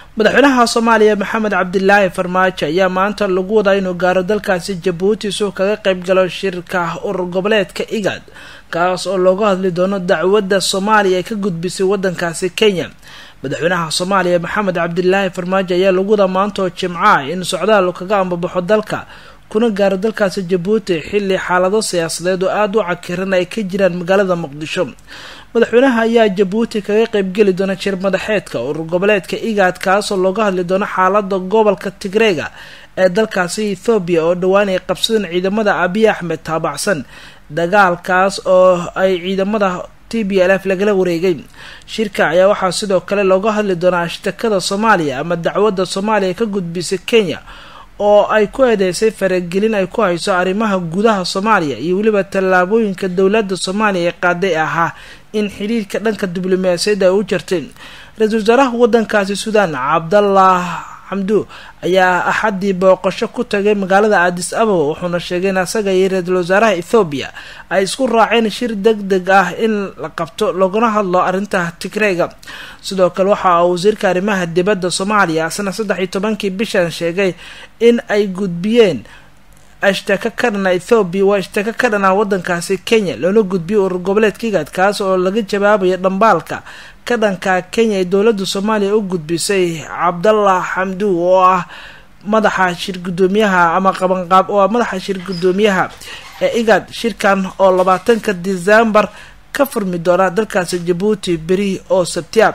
madaxweynaha soomaaliya maxamed cabdilaahi farmaajo ayaa maanta lagu wadaa inuu gaaro dalkaasi jabuuti suu kaga qeyb galo shirka urur goboleedka igad kaas oo looga hadli doono dacwadda soomaaliya ay ka gudbisay wadankaasi kenya madaxweynaha soomaaliya maxamed cabdilaahi farmaajo ayaa lagu wadaa maanta oo jimca in socdaal kaga ambabaxo dalka kuna gaaro dalkaasi jabuuti xilli xaalado siyaasadeed oo aada u cakiran ay ka jiraan magaalada muqdisho madaxweynaha ayaa jabuuti kaga qeybgeli doona jir madaxeedka urur goboleedka igaad kaasoo looga hadli doono xaalada gobolka tigreega ee dalkaasi ethoobiya oo dhowaan ay qabsadeen ciidamada abiy axmed taabacsan dagaalkaas oo ay ciidamada t b l f lagala wareegay shirka ayaa waxaa sidoo kale looga hadli doonaa ashtakada soomaaliya ama dacwadda soomaaliya ka gudbisay kenya oo ay ku eedeysay faragelin ay ku hayso arrimaha gudaha soomaaliya iyo weliba tallaabooyinka dowladda soomaaliya ee qaaday ahaa in xiriirka dhanka diblomaasiyadda ay u jartay ra-iisul wasaaraha wadankaasi suudaan cabdallah xamdu ayaa axaddii booqasho ku tagay magaalada aadis ababa wuxuuna sheegay in asaga iyo ra-iisul wasaaraha ethoobiya ay isku raaceen shir deg deg ah in la qabto laguna hadlo arrinta tigreega sidoo kale waxa uu wasiirka arrimaha dibadda soomaaliya asna saddex iyo tobankii bishan sheegay in ay gudbiyeen ashtaka ka dhana ethoobiya waa ashtaka ka dhana wadankaasi kenya loona gudbiyay urur goboleedka igaad kaas oo laga jawaabayo dhambaalka ka dhanka kenya ee dowladda soomaaliya u gudbisay cabdallah xamdu oo ah madaxa shir guddoomiyaha ama qabanqaab oo ah madaxa shir guddoomiyaha ee igaad shirkan oo labaatanka decembar ka furmi doona dalkaasi jabuuti beri oo sabtiya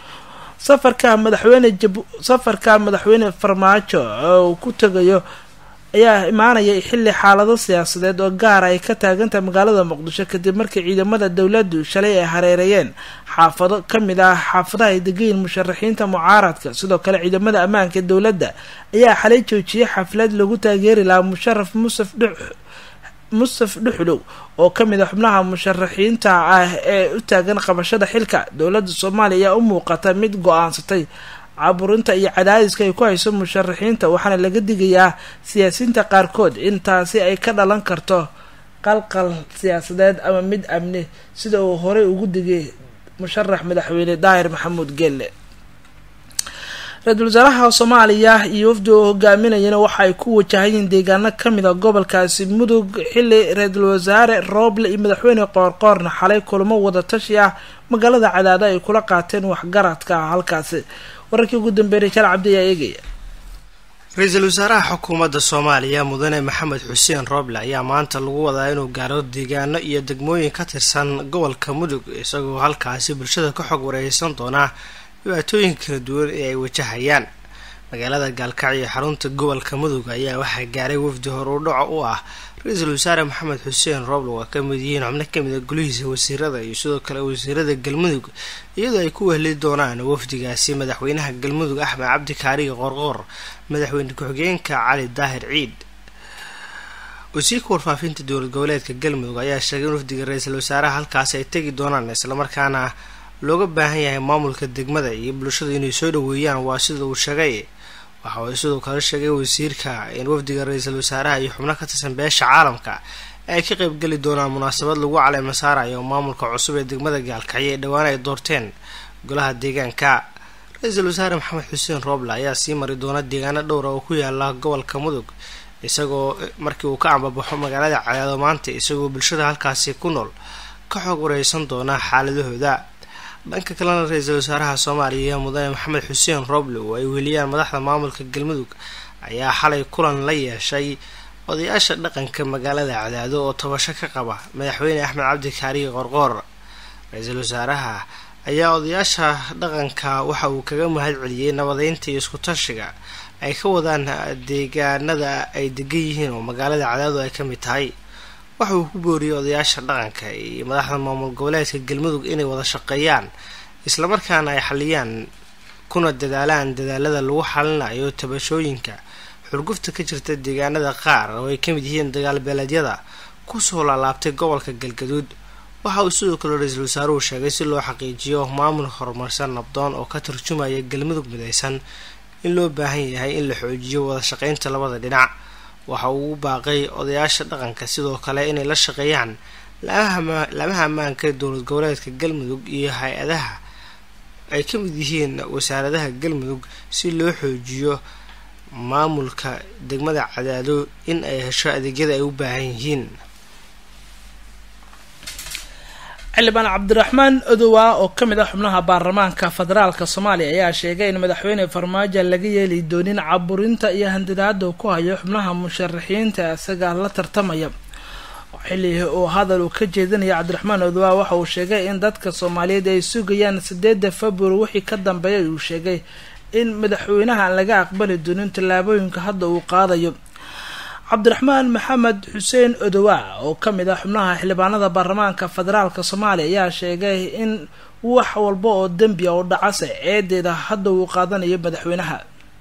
safarka madaxweyne jab safarka madaxweyne farmaajo oo ku tagayo ayaa imaanaya xilli xaalado siyaasadeed oo gaara ay ka taagantahay magaalada muqdisho kadib markii ciidamada dowladdu shalay ay hareereeyeen xaafado kamid ah xaafadaha ay degayiin musharaxiinta mucaaradka sidoo kale ciidamada ammaanka ee dowladda ayaa xalay joojiyay xaflad lagu taageeri lahaa musharaf musaf dhux mustaf dhuxlow oo kamid a xubnaha musharaxiinta ah ee u taagan qabashada xilka dowladda soomaaliya ayaa u muuqata mid go-aansatay caburinta iyo cadaadiska ay ku hayso musharaxiinta waxaana laga digayaa siyaasiyiinta qaarkood in taasi ay ka dhalan karto qalqal siyaasadeed ama mid amni sida uu horey ugu digay musharax madaxweyne daahir maxamuud gelle ra-iisul wasaaraha soomaaliya iyo wafdi oo hogaaminayana waxa ay ku wajahayiin deegaano kamid a gobolkaasi mudug xilli ra-iisul wasaare rooble iyo madaxweyne qoorqoorna xalay kulamo wadatashi ah magaalada cadaado ay kula qaateen waxgaradka ah halkaasi wararkii ugu dambeeyay jal cabdi ayaa eegaya ra-iisul wasaaraha xukuumadda soomaaliya mudane maxamed xuseen rooble ayaa maanta lagu wadaa inuu gaaro deegaano iyo degmooyin ka tirsan gobolka mudug isagoo halkaasi bulshada ka xog wareysan doona dhibaatooyin kala duwan ee ay wajahayaan magaalada gaalkacyo xarunta gobolka mudug ayaa waxaa gaaray wafdi horudhaco u ah ra-iisul wasaare maxamed xuseen rooble oo ka mid yihiin xubno kamid a golihiisa wasiirada iyo sidoo kale wasiirada galmudug iyadoo ay ku wehli doonaan wafdigaasi madaxweynaha galmudug axmed cabdi kaariga qorqoor madaxweyne ku-xigeenka cali daahir ciid wasiirka warfaafinta dowlad goboleedka galmudug ayaa sheegay in wafdiga ra-iisul wasaaraha halkaasi ay tegi doonaan islamarkaana looga baahan yahay maamulka degmada iyo bulshada inay soo dhaweeyaan waa sida uu sheegay waxa uu sidoo kale sheegay wasiirka in wafdiga ra-iisul wasaaraha iyo xubno ka tirsan beesha caalamka ay ka qeybgeli doonaan munaasabad lagu caleema saarayo maamulka cusub ee degmada gaalkacyo ee dhowaan ay doorteen golaha deegaanka ra-iisul wasaare maxamed xuseen rooble ayaa sii mari doona deegaano dhowra oo ku yaala gobolka mudug isagoo markii uu ka ambabaxo magaalada cadaado maanta isagoo bulshada halkaasi ku nool ka xoog wareysan doona xaaladahooda dhanka kalena ra-iisul wasaaraha soomaaliya mudane maxamed xuseen rooble oo ay weliyaan madaxda maamulka galmudug ayaa xalay kulan la yeeshay odayaasha dhaqanka magaalada cadaado oo tabasho ka qaba madaxweyne axmed cabdi kaariga qorqoor ra-iisul wasaaraha ayaa odayaasha dhaqanka waxa uu kaga mahad celiyey nabadeynta iyo isku tashiga ay ka wadaan deegaanada ay degan yihiin oo magaalada cadaado ay ka mid tahay waxa uu ku booriyey odayaasha dhaqanka iyo madaxda maamul goboleedka galmudug inay wada shaqeeyaan islamarkaana ay xaliyaan kuna dadaalaan dadaalada lagu xalinayo tabashooyinka xurgufta ka jirta deegaanada qaar oo ay kamid yihiin dagaal beeleedyada kusoo laalaabtay gobolka galgaduud waxa uu sidoo kale ra-iisul wasaaruhu sheegay si loo xaqiijiyo maamul horumarsan nabdoon oo ka turjumaya galmudug midaysan in loo baahan yahay in la xoojiyo wada shaqeynta labada dhinac waxa uu u baaqay odayaasha dhaqanka sidoo kale inay la shaqeeyaan laamaha ammaanka ee dowlad goboleedka galmudug iyo hay-adaha ay ka mid yihiin wasaaradaha galmudug si loo xoojiyo maamulka degmada cadaado in ay hesho adeegyada ay u baahan yihiin xildhibaan cabdiraxmaan odowa oo ka mid ah xubnaha baarlamaanka federaalka soomaaliya ayaa sheegay in madaxweyne farmaajo laga yeeli doonin caburinta iyo handadaada ku hayo xubnaha musharaxiinta isaga la tartamaya xilli uu hadal uu ka jeedinaya cabdiraxmaan odowa waxa uu sheegay in dadka soomaaliyeed ay sugayaan sideeda february wixii ka dambeeya uu sheegay in madaxweynaha aan laga aqbali doonin tallaabooyinka hadda uu qaadayo cabdiraxmaan maxamed xuseen odowa oo ka mid ah xubnaha xildhibaanada baarlamaanka federaalk soomaaliya ayaa sheegay in wax walba oo dembi a oo dhacase ceedeeda hadda uu qaadanayo madaxweynaha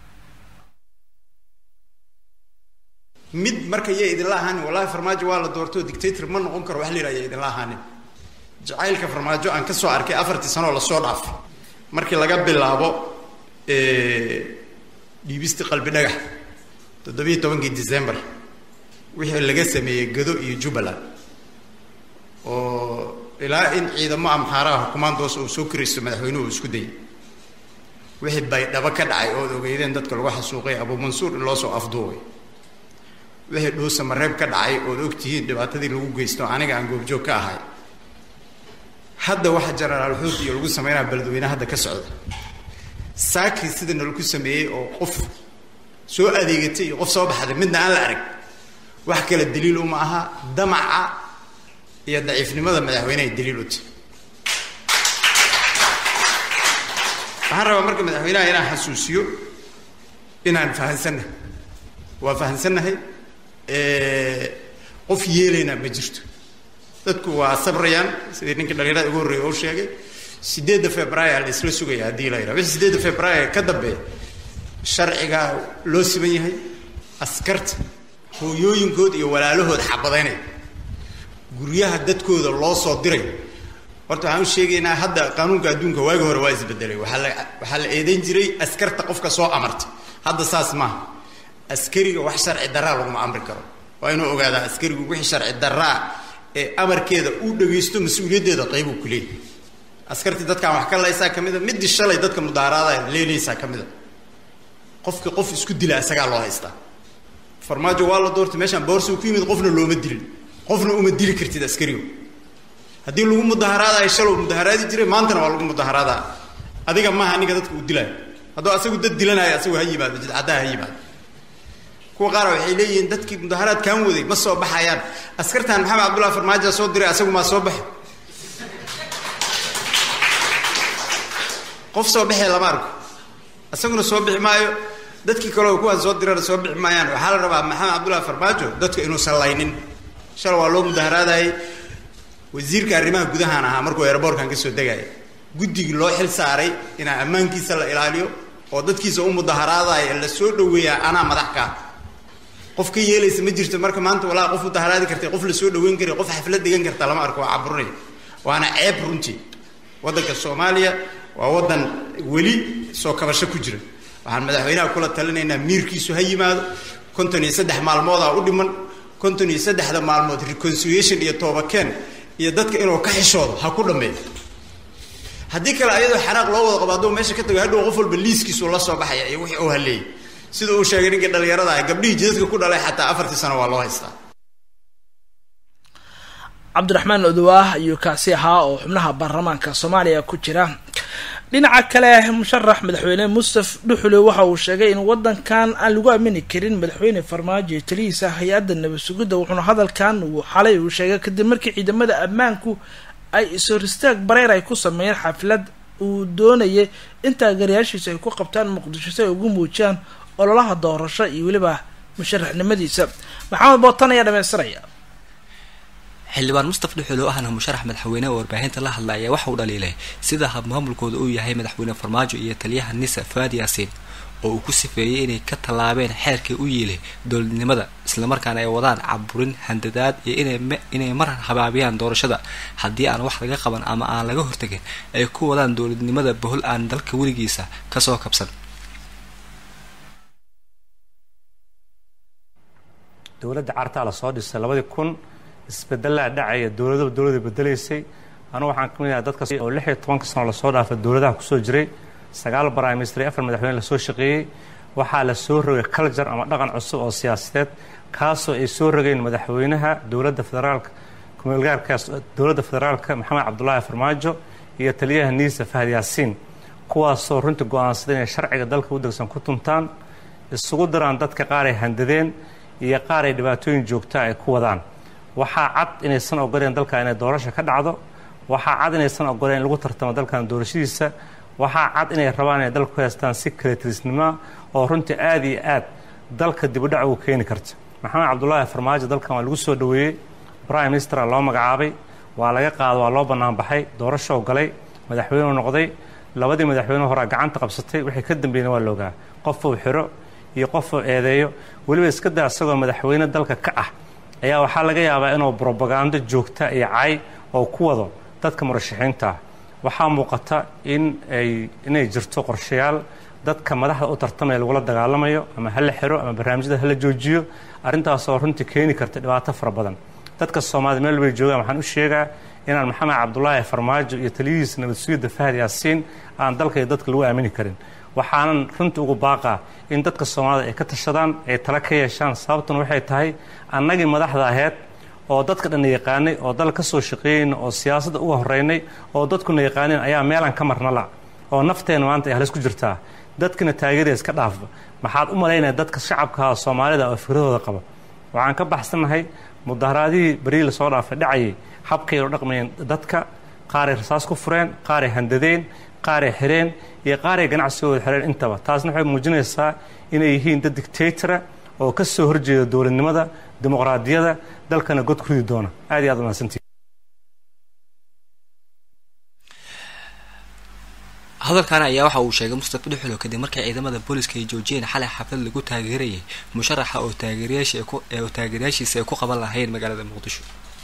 mid marka ya idinla ahaanin wallahi farmaajo waa la doortoo dictator ma noqon karo wax la yidhaha ya idinla ahaanin jacaylka farmaajo aan kasoo arkay afartii sanoo lasoo dhaafay markii laga bilaabo dhiibistii qalbi dhagax toddobiiyo tobankii december wixii laga sameeyey gado iyo jubbaland oo ilaa in ciidamo amxaaraha xukumaandoos uu soo kiraysto madaxweynuhu uu isku dayay wixii baydhabo ka dhacay ood ogeydeen dadka lagu xasuuqay abuu mansuur in loo soo afduubay wixii dhuusa mareeb ka dhacay ood ogtihiin dhibaatadii lagu geysto aniga aan goobjoog ka ahay hadda waxa jenaraal xuud iyo lagu sameynaya beledweyne hadda ka socda saakii sida nalaku sameeyey oo qof soo adeegatay iyo qof soo baxday midna aan la arag wax kale daliil uma aha damaca iyo daciifnimada madaxweynehay daliil u tahy waxaan rabaa marka madaxweynaha inaan xasuusiyo inaan fahansannahay waa fahansannahay qof yeelaynaa ma jirto dadku waa sabrayaan sidii ninkii dhalinyarada ugu horreeya oo sheegay sideedda februaar la isla sugaya haddii la yidhaha wixii sideedda februaar ka dambeeya sharcigaa loo siman yahay askarta hooyooyinkood iyo walaalahood xabadaynaya guryaha dadkooda loo soo diray horta waxaan u sheegaynaa hadda qaanuunka adduunka waagi hore waa isbedelay waxaa la waxaa la eedayn jiray askarta qofka soo amartay hadda saas maaha askariga wax sharci daraa laguma amri karo waa inuu ogaadaa askarigu wixii sharci daraa ee amarkeeda uu dhagaysto mas-uuliyaddeeda qaybuu ku leeyahy askartii dadkaan wax ka laysaa ka mid a midii shalay dadka mudaaraada leelaysaa ka mid a qofka qof isku dila isagaa loo haystaa farmaajo waa la doortay meeshaan boorsigu ku yimid qofna looma dilin qofna uma dili kartid askarigo haddii lagu mudaharaadayo shalow mudaharaadi jiray maantana waa lagu mudaharaadaa adiga maaha ninka dadka uu dilaayo hadduu asagu dad dilanayo asagu ha yimaado jidcaddaha ha yimaado kuwa qaar waxay leeyihiin dadkii mudaharaad kaan waday ma soo baxayaan askartan maxamed cabdullahi farmaajo soo diray asagu maa soo baxay qof soo baxee lama arko isaguna soo bixi maayo dadkii kaleo kuwaan soo dirana soo bixi maayaan waxaa la rabaa maxamed cabdullahi farmaajo dadka inuusan laynin shal waa loo mudaharaadayay wasiirka arrimaha gudahaan ahaa markuu eeraboorkan ka soo degaya guddigii loo xil saaray inaa ammaankiisa la ilaaliyo oo dadkiisa u mudaharaadaya la soo dhaweeyaa anaa madax kaa qof ka yeelaysa ma jirto marka maanta walaa qof mudaharaadi kartay qof la soo dhaweyn karay qof xaflad dhigan karta lama arko waa caburinaya waana ceeb runtii waddanka soomaaliya waa waddan weli soo kabasho ku jira waxaan madaxweynaha kula talinaynaa miirkiisu ha yimaado konton iyo saddex maalmoodaa u dhiman konton iyo saddexda maalmood reconciliation iyo toobakeen iyo dadka inuu ka xishoodo ha ku dhammeeyo haddii kale ayadoo xanaaq loo wada qabo hadduu meesha ka tago hadhow qof walba liiskiisu la soo baxaya iyo wixii uu haleeyay sida uu sheegay ninkii dhallinyarada ah gabdhihii jidadka ku dhalay xataa afartii sano waa loo haystaa cabdiraxmaan odowaah ayuu kaasi ahaa oo xubnaha baarlamaanka soomaaliya ku jira dhinaca kale musharax madaxweyne mustaf dhuxule waxa uu sheegay in wadankan aan lagu aamini karin madaxweyne farmaajo iyo talihiisa hay-adda nabad sugidda wuxuuna hadalkan uu xalay uu sheegay kadib markii ciidamada ammaanku ay is-horistaag bareer ay ku sameeyeen xaflad uu doonayay in taageerayaashiisa ay ku qabtaan muqdisho si ay ugu muujiyaan ololaha doorasho iyo weliba musharaxnimadiisa maxamed bootan ayaa dhamaystiraya xildhibaan mustaf dhuxul oo ahna musharax madaxweyne oo warbaahinta la hadla ayaa waxa uu dhaliilay sida habmaamulkooda uu yahay madaxweyne farmaajo iyo taliyaha nisa faadi yaasiin oo uu ku sifeeyey inay ka tallaabeen xeerkii u yiilay dowladnimada islamarkaana ay wadaan caburin handadaad iyo inay mar habaabiyaan doorashada haddii aan wax laga qaban ama aan laga hortagin ay ku wadaan dowladnimada bohol aan dalka weligiisa kasoo kabsan dowladda cartaa lasoo dhisay labadii kun isbedelaa dhacaya dowladaba dowlada bedelaysay anugu waxaan ka mid yahay dadka oo lix iyo tobanka sano lasoo dhaafay dowladaha kusoo jiray sagaal prime minister iyo afar madaxweyne lasoo shaqeeyey waxaa la soo rogay culture ama dhaqan cusub oo siyaasadeed kaasoo ay soo rogeen madaxweynaha dowladda federaalka kumeelgaarkaas dowladda federaalka maxamed cabdulaahi farmaajo iyo taliyaha niisa fahad yaasiin kuwaasoo runtii go-aansaday inay sharciga dalka u degsan ku tuntaan isugu daraan dadka qaar ay handadeen iyo qaar ay dhibaatooyin joogtaa ay ku wadaan waxaa cad inaysan ogoleen dalka inay doorasha ka dhacdo waxaa cad inaysan ogoleen in lagu tartamo dalkan doorashadiisa waxaa cad inay rabaan inay dalka ku haystaan si kaletirisnimoa oo runtii aada iyo aad dalka dibudhac ugu keeni karta maxamed cabdulaahi farmaajo dalkan waa lagu soo dhoweeyey prime ministera loo magacaabay waa laga qaado waa loo bannaan baxay doorashoo galay madaxweyneu noqday labadii madaxweyne horaa gacanta qabsatay wixii ka dambeeyna waa loogaa qofuu xiro iyo qofuu eedeeyo weliba iska daa isagoo madaxweyne dalka ka ah ayaa waxaa laga yaabaa inuu brobagando joogta iyo cay oo ku wado dadka murashaxiinta ah waxaa muuqata in ay inay jirto qorshayaal dadka madaxda u tartamaya lagula dagaalamayo ama hala xiro ama barnaamijyada hala joojiyo arrintaasoo runtii keeni karta dhibaato fara badan dadka soomaalida meel bay joogaan waxaan u sheegaa inaan maxamed cabdulaahi farmaajo iyo taliyihiisa nabad sugidda fahad yaasiin aan dalka iyo dadka lagu aamini karin waxaanan runtii ugu baaqaa in dadka soomaalida ay ka tashadaan ay tala ka yeeshaan sababtuna waxay tahay annagii madaxda aheyd oo dadka dhanna yaqaanay oo dal ka soo shaqeeyeyna oo siyaasadda uga horreynay oo dadkuna yaqaaneen ayaa meelaan ka marnala oo nafteena maanta ay halis ku jirtaa dadkina taageeraya iska dhaafba maxaad u malaynaya dadka shacabkaha soomaalida oo fikradooda qaba waxaan ka baxsannahay mudaharaadihii berii lasoo dhaafay dhacayay habkay u dhaqmayeen dadka qaaray rasaas ku fureen qaaray handadeen qaaray xireen iyo qaaray ganacsigooda xireen intaba taasna waxay muujinaysaa inay yihiin dad dictatora oo ka soo horjeeda dowladnimada dimuqraadiyada dalkana god ku ridi doona aad iyo aad umahadsantii hadalkan ayaa waxa uu sheegay mustafa dhuxulo kadib markii ciidamada booliska ay joojiyeen xalay xaflad lagu taageerayay musharaxa oo taageerayaashaoo taageerayaashiisa ay ku qaban lahayn magaalada muqdisho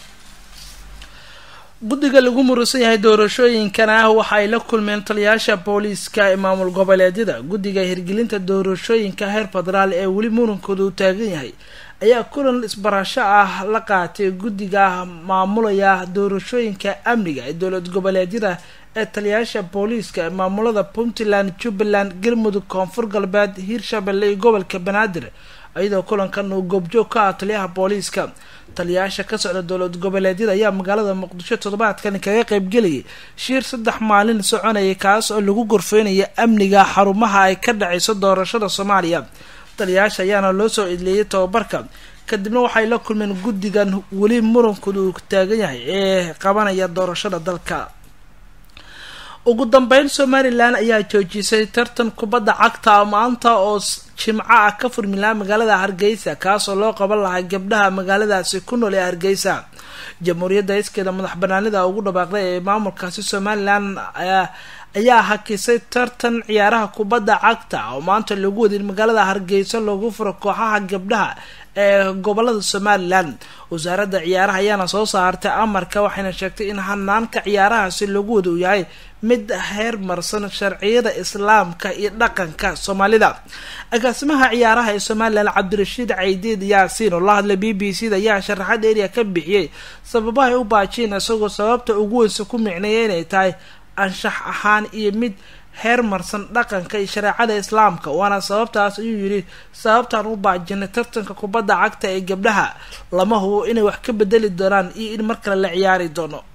guddiga lagu murusan yahay doorashooyinkana ah waxa ay la kulmeen taliyaasha booliiska ee maamul goboleedyada guddiga hirgelinta doorashooyinka heer federaal ee weli murankooda uu taagan yahay ayaa kulan isbarasho ah la qaatay guddiga maamulaya doorashooyinka amniga ee dowlad goboleedyada ee taliyaasha booliiska ee maamulada puntland jubbaland galmudug koonfur galbeed hiirshabelle iyo gobolka banaadir iyadoo kulankan uu goobjoog ka ah taliyaha booliiska taliyaasha ka socda dowlad goboleedyada ayaa magaalada muqdisho toddobaadkan kaga qeybgelayay shiir saddex maalin soconayay kaas oo lagu gorfeynaya amniga xarumaha ay ka dhacayso doorashada soomaaliya taliyaasha ayaana loo soo idleeyay tababarka kadibna waxay la kulmeen guddigan weli murankooda uu taagan yahay ee qabanaya doorashada dalka ugu dambeyn somalilan ayaa joojisay tartan kubadda cagta maanta oo jimco ah ka furmilaa magaalada hargeysa kaasoo loo qaban lahaa gabdhaha magaaladaasi ku nool ee hargeysa jamhuuriyadda iskeeda madax banaanida ugu dhawaaqday ee maamulkaasi somalilan ayaa hakisay tartan ciyaaraha kubadda cagta oo maanta lagu wadin magaalada hargeysa loogu furo kooxaha gabdhaha ee gobolada somalilan wasaaradda ciyaaraha ayaana soo saartay amarka waxayna sheegtay in hanaanka ciyaarahaasi lagu wada uu yahay mid heer marsan sharciyada islaamka iyo dhaqanka soomaalida agaasimaha ciyaaraha ee somalilan cabdirashiid caydiid yaasiin oo la hadlay b b c da ayaa sharaxad eriya ka bixiyey sababahay u baajiyeen isagoo sababta ugu weynsa ku micneeya inay tahay anshax ahaan iyo mid heer marsan dhaqanka iyo shareecada islaamka waana sababtaas ayuu yidhi sababtaan u baajinay tartanka kubadda cagta ee gabdhaha lama hubo inay wax ka bedeli doonaan iyo in mar kale la ciyaari doono